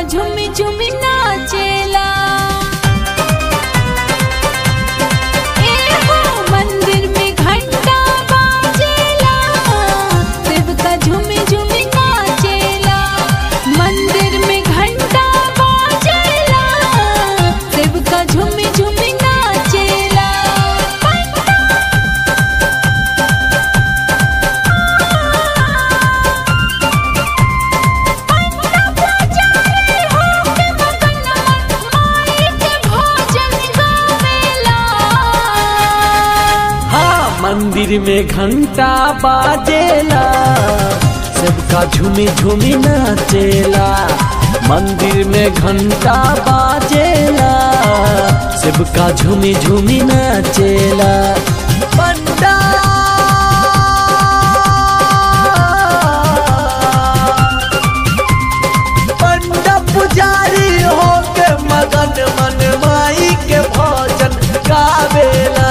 झुमी झुमी नाचेला ए हो मंदिर में घंटा बाजेला सेवका झुमी झुमी नाचेला मंदिर में घंटा बाजेला सेवका झुमी झुमी नाचेला हाँ मंदिर में घंटा बाजेला सबका झूमी झूमी नाचेला मंदिर में घंटा बाजेला सबका झूमी झूमी नाचेला पंडा पंडा पुजारी होके मगन मन माई के भजन गावेला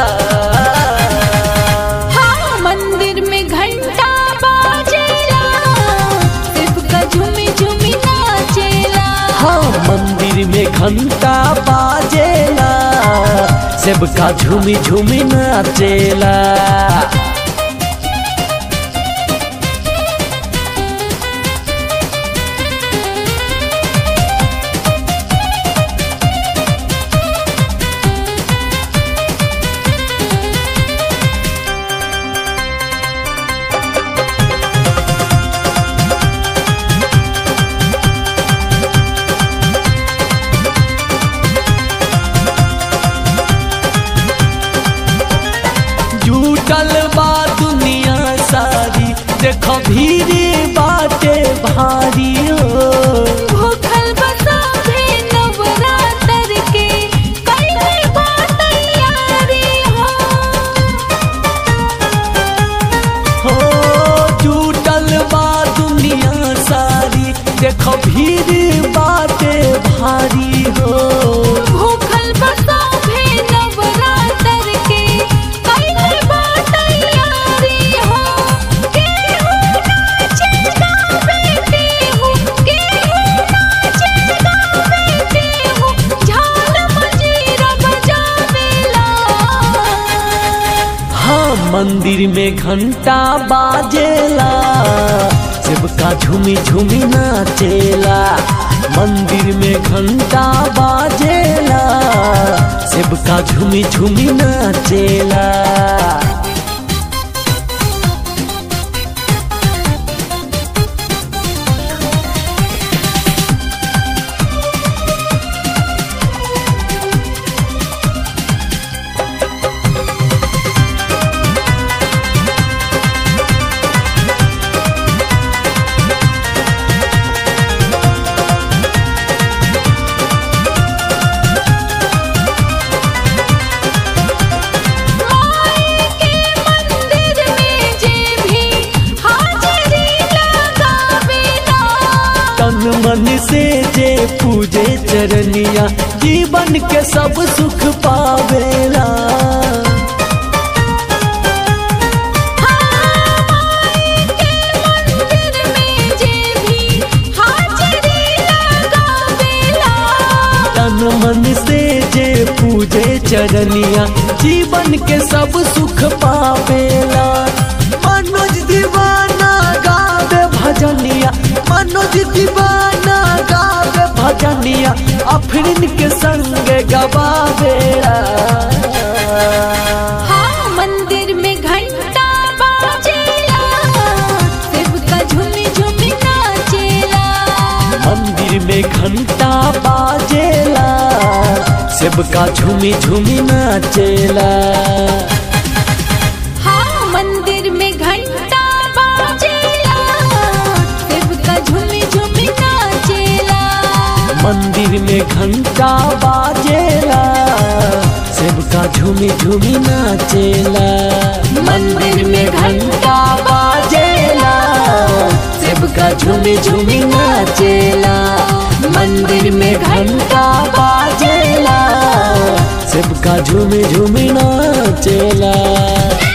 हाँ मंदिर में घंटा बाजेला सेवका झुमी झुमी नाचेला हाँ मंदिर में घंटा बाजेला सबका झूमी झूमी नाचेला जुटल बा दुनिया सारी देखो भीड़ बाटे भारी हो भूखल बसा भे नवरात्र के कई बात तैयारी हो हो जुटल बा दुनिया सारी देखो भीड़ बाटे भारी हो भूखल बसा भे नवरात्र के कई बात तैयारी हो केहू नाचेगा बेटे हो केहू नाचेगा बेटे हो झाल मजीरा बजावेला हाँ मंदिर में घंटा बाजेला सबका झूमी झूमी नाचेला मंदिर में घंटा बाजेला सबका झूमी झूमी नाचेला मंदिर में जे भी हाजरी लगावेला तन मन से जे पूजे चरनिया जीवन के सब सुख पावेला मंदिर में जे भी हाजरी लगावेला तन मन से जे पूजे चरनिया जीवन के सब सुख पावेला मनोज दीवाना गावे भजनिया मनोज दीवाना गावे भजनिया अफरीन के संग गवावेला हाँ मंदिर में घंटा बाजेला सेवका झुमी झुमी नाचेला मंदिर में घंटा बाजेला सबका झूमी झूमी नाचेला हाँ मंदिर में घंटा बाजेला सेवका झुमी झुमी नाचेला मंदिर में घंटा बाजेला सबका झूमी झूमी नाचेला मंदिर में घंटा बाजेला सबका झूमी झूमी नाचेला मंदिर में घंटा बाजेला सबका झूमी झूमी नाचेला